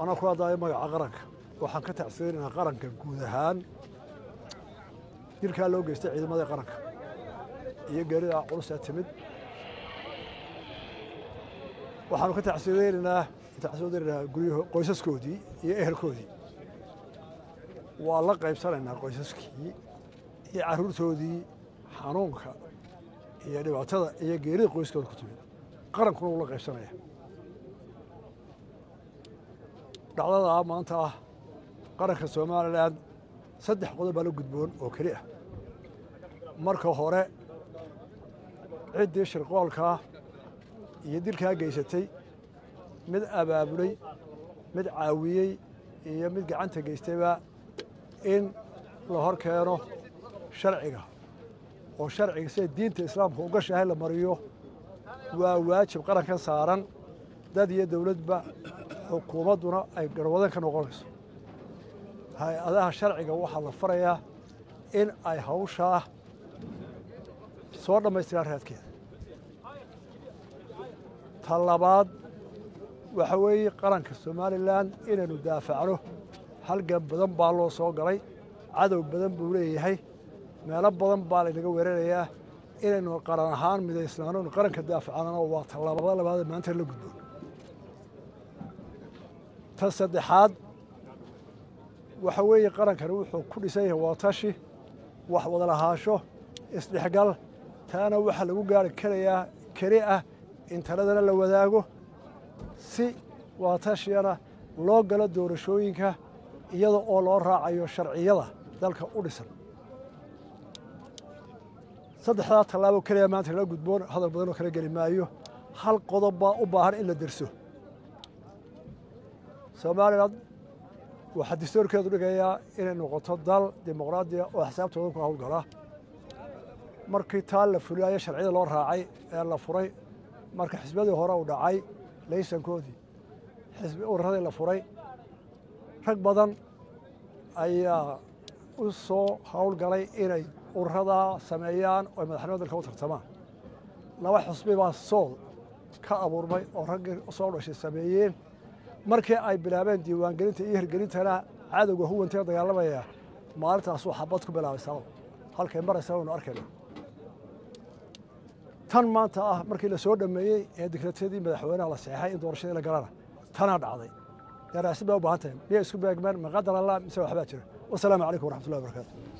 anaa ku hadlaayo magaca qaranka waxaan ka tacsirinaynaa qaranka guud ahaan dilkaa loo geystay ciidamada qaranka iyo geerida culusaa timid waxaanu ka tacsirinaynaa tacsirinaynaa guryaho qoysaskoodii iyo ehelkoodii waa la qaybsanaynaa qoysaskii iyo carruurtoodii xanuunka iyo dhibaatada iyo geerida qoyskooda ku timid qarankuna wuu la qaybsanaya dhacdadaa maanta ah qaranka somalilan saddex qodob baa la gudboon oo keli ah marka hore ciddii shirqoolkaa iyo dilkaa geysatay mid abaabulay mid caawiyey iyo mid gacanta geystayba in la hor keeno sharciga oo sharciga sida diinta islaamka ugashahay la mariyo waa waajib qarankan saaran dad iyo dowladba xukuumadduna ay garwadan ka noqonayso hay-adaha sharciga waxaa la farayaa in ay hawshaa soo dhammaystiraan raadkeeda ta labaad waxa weeye qaranka somalilan inaynu daafacno halgan badan baa loo soo galay cadow badan buu leeyahay meelo badan baa laynaga weerarayaa inaynu qaran ahaan midaysnaano inu qaranka daafacnana waa tallaabada labaad maanta la gudboon ta saddexaad waxa weeye qarankani wuxuu ku dhisan yahay waatashi wax wada lahaasho isdhexgal taana waxaa lagu gaari karayaa keli ah in taladana la wadaago si waatashiyana loo galo doorashooyinka iyada oo loo raacayo sharciyada dalka u dhisan saddexdaa tallaabo keliya maanta lala gudboon hadal badanoo kala geli maayo hal qodob baa u baahan in la derso somalilan waxaa distoorkeedu dhigayaa inay noqoto dal dimuqraadiya oo xisaabtooda ku hawlgala markii taa la fulaayo sharciyada loo raacay ee la furay marka xisbiyadii hore u dhacay laysankoodii xisbi ururadii la furay rag badan ayaa u soo howlgalay inay ururadaa sameeyaan oo madaxnimada dalka u tartamaan laba xusbi baa sool ka abuurmay oo raggii soo dhashay sameeyeen markii ay bilaabeen diiwaangelinta iyo hirgelintana cadowga huwantee dagaalamaya maalintaasuu xabad ku bilaabay sabab halkay maraysa waynu arkayna tan maanta ah markii la soo dhammeeyey ee digratadii madaxweynaha la saxeexay in doorashadii la galana tanaa dhacday daraasid baa u baahan tahay miyay isku beegmeen maqadar allah mise waxbaa jira wasalaamu calaykum waraxmatullahi wabarakatu